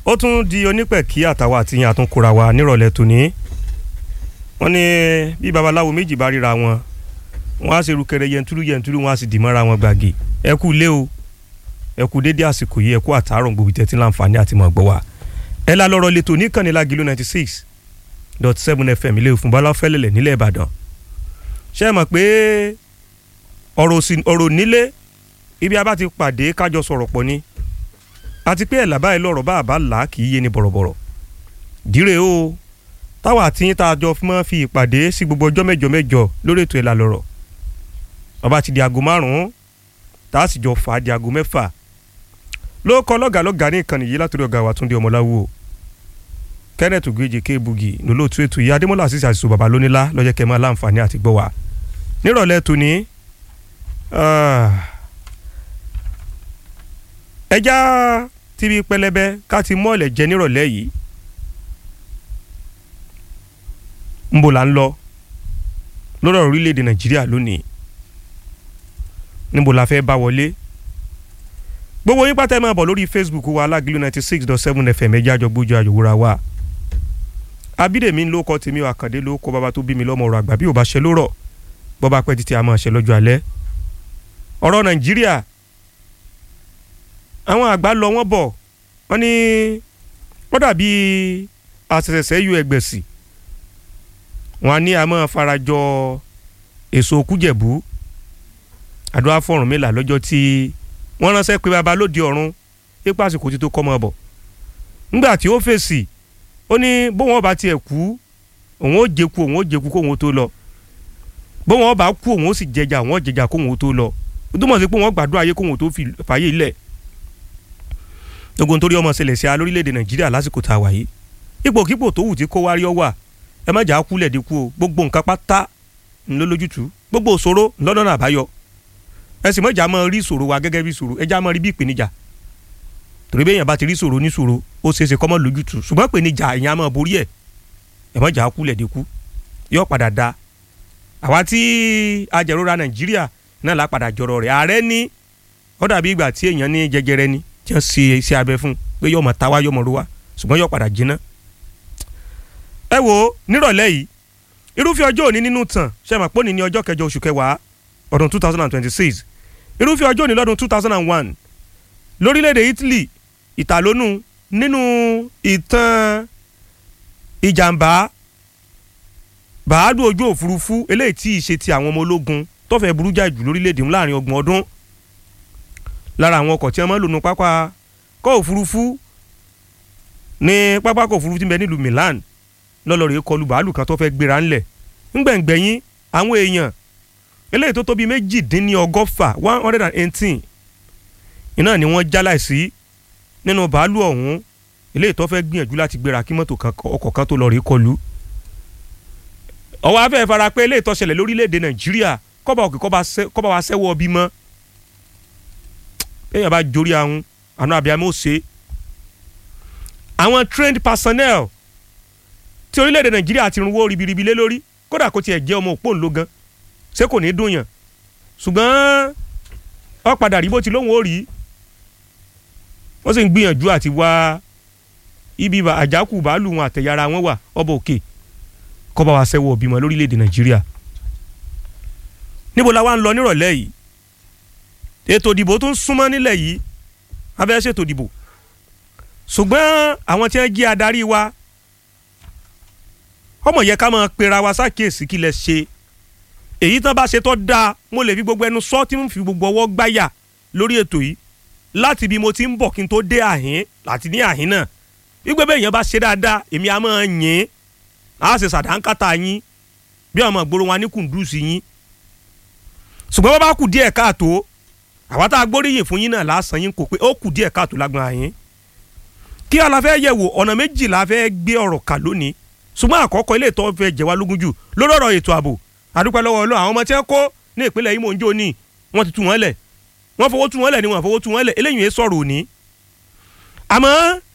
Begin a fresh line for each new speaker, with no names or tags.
ó tún di onípẹ̀kí àtàwọn àtìyàn àtúnkura wa nírọ̀lẹ́ tòní wọ́n ní bí babaláwo méjì bá ríra wọn wọ́n á ṣe rúkẹrẹ yẹntúrú yẹntúrú wọ́n á sì dì mọ́ra wọn gbàgì ẹ kú lé o ẹ kú dédé àsìkò yìí ẹ kú àtàárọ̀ gbòbí tẹ́tí láǹfààní àti mọ̀ gbọ́ wa ẹ la lọ́rọ̀ lẹ́tọ̀ níkànnì Lágìlú ninety six dot seven fm ilé ìfún bọ́lá fẹ́lẹ́lẹ̀ nílẹ̀ Ìbàdàn ṣé ẹ mọ̀ pé ọ̀rọ̀ nílé ibi a bá ti pàdé kájọ sọ̀rọ̀ pọ̀ ni àti pé ẹ̀ làbáyé lọ́rọ̀ bá àbá là á kì í yé ni bọ̀rọ̀bọ̀rọ̀ díre o táwa àti yín tá a jọ máa fi ìpàdé sí gbogbo ọjọ́ mẹ́jọ mẹ́jọ lórí ètò ìlà lọ́rọ̀ bàbá ti di aago márùn-ún tá a sì jọ fà á di aago mẹ́fà ló kọ́ lọ́gàá lọ́gàá ní ìkànnì yìí látòrí ọ̀gá wa Túndé Ọmọláwo Kenneth Ogeje Kebugi lólóòtú ètò yìí Adémọ́lá àṣìṣe àṣìṣe bàbá lónílá lọ́jọ́ kẹ́ máa láǹfààní àti gbọ́ wa nírọ̀lẹ́ tòní ẹja tíbi pẹlẹbẹ ká ti mọ́ọ̀lẹ̀ jẹ nírọ̀lẹ́ yìí nbò là ń lọ lọ́rọ̀ orílẹ̀-èdè Nàìjíríà lónìí níbo la fẹ́ bá wọlé gbogbo yín pátá ẹ máa bọ̀ lórí Facebook wa Lágìlú ninety six dot seven FM ẹjẹ́ àjọgbójú àjòwúra wa Abídèmí ló kọ́ tèmi Àkàndé ló kọ́ bàbá tó bí mi lọ́mọ ọ̀rọ̀ àgbà bí ò bá ṣe lórọ̀ bọ́ba pẹ́ títí a máa ṣe lọ́jọ́ alẹ́ ọ̀rọ̀ Nàìjíríà àwọn àgbà lọ wọ́n bọ̀ wọ́n ní wọ́n dàbí àṣẹ̀ṣẹ̀ yọ ẹgbẹ̀sì wọ́n á ní a máa farajọ èso kújẹ̀bú àdúrà fọ̀rùn mélà lọ́jọ́ tí wọ́n ránṣẹ́ pé baba lóde ọ̀run pípa àsìkò tí tó kọ́ mọ́ bọ̀ ńgbà tí ó fèsì ó ní bóun ọba tiẹ̀ kú òun ó jẹku òun ó jẹku kóun ó tó lọ bóun ọba kú òun ó sì jẹjà òun ó jẹjà kóun ó tó lọ ó túmọ̀ sí pé wọ́n gbàdúrà ayé kóun ó tó fàyè ilẹ̀ gbogbo nítorí ọmọ ṣẹlẹ̀ sí a lórílẹ̀‐èdè nàìjíríà lásìkò tá a wà yìí ipòkípò tó wù tí kó wárí ọ wà ẹ má jà á kúlẹ̀ dínkù o gbogbo nǹkan pátá ńlọ́lójútùú gbogbo òṣòro ńlọ́nà àbáyọ ẹ sì mọ̀jà máa rí ìṣòro wa gẹ́gẹ́ bí ìṣòro ẹ já máa rí bí ìpèníjà torí bẹ́ẹ̀ yẹn bá ti rí ìṣòro ní ìṣòro ó ṣeé ṣe kọ́ mọ́ lójútùú ṣùgbọ́n ìpèníjà èèyàn á máa borí ẹ̀ ẹ mọ̀jà á kúlẹ̀ dínkù yóò padà da àwa tí ajẹ̀rora nàìjíríà náà lá padà jọrọ rẹ̀ ààrẹ ní ó dàbí ìgbà tí èèyàn ní jẹjẹrẹ ni tí wọ́n ṣe iṣẹ́ abẹ fún pé yọmọ táwa yọmọ ro wa ṣùgbọ́n yóò padà jiná. ẹ wo nírọ̀lẹ́ yìí irúfẹ́ ọjọ́ òní nínú tàn ṣe máa pọ́nì ní ọjọ́ kẹjọ oṣù kẹwàá ọdún two thousand and twenty-six irúfẹ́ ọjọ́ òní lọ́dún two thousand and one lórílẹ̀‐èdè Italy ìtàlónú nínú ìtàn ìjàmbá bàálù ojú òfurufú eléyìí tí ì ṣe ti àwọn ọmọ ológun tó fẹ́ burú jáì jù lórílẹ̀‐èdè ńlá láàrin ọgbọ̀n ọdún lára àwọn ọkọ̀ tí wọ́n máa ń lò ní pápá kọ́ òfurufú ní pápákọ̀ òfurufú tí ń bẹ nílùú Milan lọ́lọ́rìí kọlù bàálù kan tó fẹ́ gbéra ńlẹ̀ ńgbẹ̀ngbẹ̀yìn àwọn èèyàn eléyìí tó tóbi méjìdínlọ́gọ́fà one hundred and eighteen iná ni wọ́n já láìsí nínú bàálù ọ̀hún eléyìí tó fẹ́ gbìyànjú láti gbéra kí mọ́tò ọkọ̀ kan tó lọ rí kọlù ọwọ́ afẹ́ fara pé eléyìí tó ṣẹlẹ̀ lórílẹ̀‐èdè Nàìjíríà kọ́ba òkè kọ́ba wa sẹ́wọ́ ọbí mọ́ èèyàn bá jórí ahun àánú abiyamọ ṣe àwọn trained personnel tí orílẹ̀-èdè nàìjíríà ti runwó ribiribi lé lórí kódà kó tiẹ̀ jẹ́ ọmọ òpó ńlọ gan ṣé kò ní dùn yàn ṣùgbọ́n ó padà rí bó ti lóhùn ó rí wọ́n sì ń gbìyànjú àti wá ibi àjákù bàálù wọn àtẹ̀yàrá wọn wà ọba òkè kọ́ba wa ṣẹ́wọ́ òbímọ lórílẹ̀-èdè nàìjíríà níbo la wá ń lọ nírọ̀lẹ́ yìí ètò ìdìbò tó ń súnmọ́ nílẹ̀ yìí abẹ́ ṣètò ìdìbò ṣùgbọ́n àwọn tí wọ́n jí adarí wa ọmọ yẹ ká máa pera wa ṣàkíyèsí kí lẹ ṣe èyí tán bá ṣe tó dáa mo lè fi gbogbo ẹnu sọ tí mo fi gbogbo ọwọ́ gbáyà lórí ètò yìí láti bí mo ti ń bọ̀ kí n tó dé àhín láti ní àhín náà wípé bẹ́ẹ̀ yẹn bá ṣe dáadáa èmi á máa yìn á ṣe ṣàdánkátà yín bí àwọn ìgboro wa ní kùndùsì yín ṣùgbọ́n bá bá kù díẹ̀ káàtó àwa tá a gbóríyìn fún yín náà lásán yín kò pé ó kù díẹ̀ káàtó lágbọ́n àyín kí a la fẹ́ yẹ̀ wò ọ̀nà méjì la fẹ́ gbé ọ̀rọ̀ kà lónìí ṣùgbọ́n àkọ́kọ́ ilé ìtọ́ fẹ́ jẹ́ wá lógún jù lórí ọ̀rọ̀ ètò ààbò àdúpẹ́ lọ́wọ́ ọlọ́ àwọn ọmọ tí wọ́n kó ní ìpínlẹ̀ Imo ń jó ní wọ́n ti tú wọn lẹ̀ wọ́n fowó tú wọn lẹ̀ ni wọ́n fowó tú wọn lẹ̀ eléyìí yẹn sọ̀rọ̀ òní. àmọ́